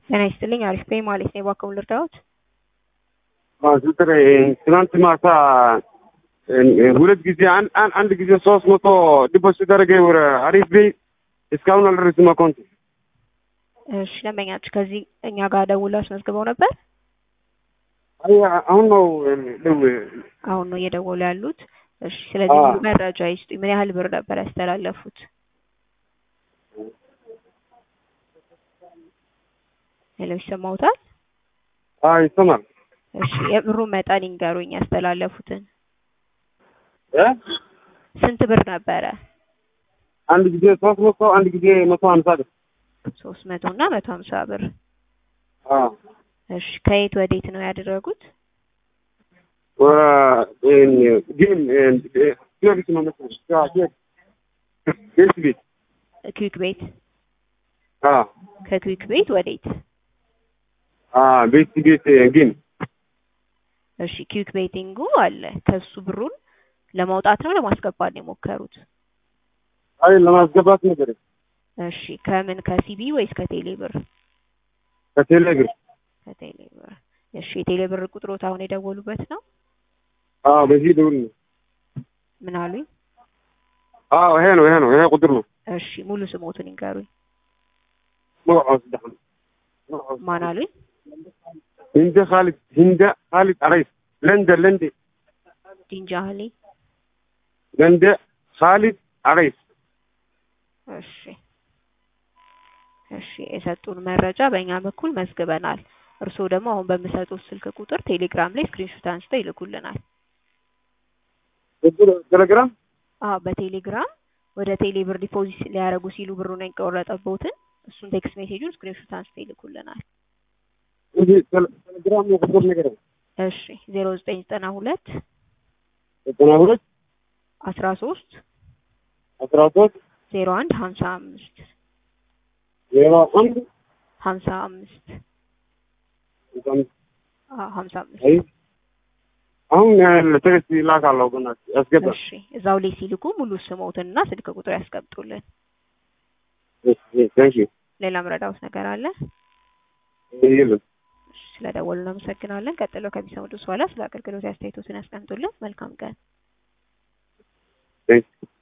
ጤና ይስጥልኝ። አሪፍ ነኝ ማለት ነው። እባክዎ ልርዳዎት? ዶክተር ትናንት ማታ ሁለት ጊዜ አንድ ጊዜ ሶስት መቶ ዲፖዚት ሲደረገ ወደ አሪፍ ቤይ እስካሁን አልደረስም አካውንት። እሺ ደንበኛችሁ ከዚህ እኛ ጋር ደውለው አስመዝግበው ነበር? አይ አሁን ነው ደው አሁን ነው እየደወሉ ያሉት። እሺ ስለዚህ ሙሉ መረጃ ይስጡኝ። ምን ያህል ብር ነበር ያስተላለፉት? ሄሎ ይሰማዎታል? አይ ይሰማል። እሺ የብሩን መጠን ይንገሩኝ ያስተላለፉትን። እ ስንት ብር ነበረ? አንድ ጊዜ ሶስት መቶ አንድ ጊዜ መቶ ሀምሳ ብር። ሶስት መቶ እና መቶ ሀምሳ ብር። አዎ እሺ ከየት ወዴት ነው ያደረጉት? ግን ጊዮርጊስ ነው መሰለኝ። ቤት ቤት ክዊክ ቤት። አዎ ከክዊክ ቤት ወዴት? ቤት ቤት ግን እሺ ክዊክ ቤቲንጉ አለ። ከሱ ብሩን ለማውጣት ነው ለማስገባት ነው የሞከሩት? አይ ለማስገባት ነገር እሺ ከምን ከሲቢ ወይስ ከቴሌ ብር? ከቴሌ ብር። ከቴሌ ብር። እሺ የቴሌ ብር ቁጥሮት አሁን የደወሉበት ነው? አዎ በዚህ ደውል ነው። ምን አሉኝ? አዎ ይሄ ነው ይሄ ነው ይሄ ቁጥር ነው። እሺ ሙሉ ስሞቱን ይንገሩኝ። መውዓዝ ደህን ማን አሉኝ? ህንደ ካሊድ ህንደ ካሊድ አረይስ ለንደ ለንደ ዲንጃህሊ። ለንደ ካሊድ አረይስ እሺ እሺ የሰጡን መረጃ በእኛ በኩል መዝግበናል። እርስዎ ደግሞ አሁን በምሰጡት ስልክ ቁጥር ቴሌግራም ላይ ስክሪንሾት አንስተው ይልኩልናል። ቴሌግራም አዎ በቴሌግራም ወደ ቴሌ ብር ዲፖዚት ሊያደርጉ ሲሉ ብሩን የቆረጠበትን እሱን ቴክስት ሜሴጁን ስክሪንሾት አንስተው ይልኩልናል። እዚህ ቴሌግራም ነው ቁጥር ነገር ነው። እሺ ዜሮ ዘጠኝ ዘጠና ሁለት ዘጠና ሁለት አስራ ሶስት አስራ ሶስት ዜሮ አንድ ሀምሳ አምስት ዜሮ አንድ ሀምሳ አምስት አዎ ሀምሳ አምስት አይ አሁን ቴክስት ይላካለሁ በእናትህ ያስገባ እሺ እዛው ላይ ሲልኩ ሙሉ ስሞትንና ስልክ ቁጥር ያስቀምጡልን። ታንክ ዩ ሌላ ምረዳውት ነገር አለ? የለም እሺ ስለደወሉ እናመሰግናለን። ቀጥለው ከሚሰሙት በኋላ ስለ አገልግሎት አስተያየቶትን ያስቀምጡልን። መልካም ቀን። ታንክ ዩ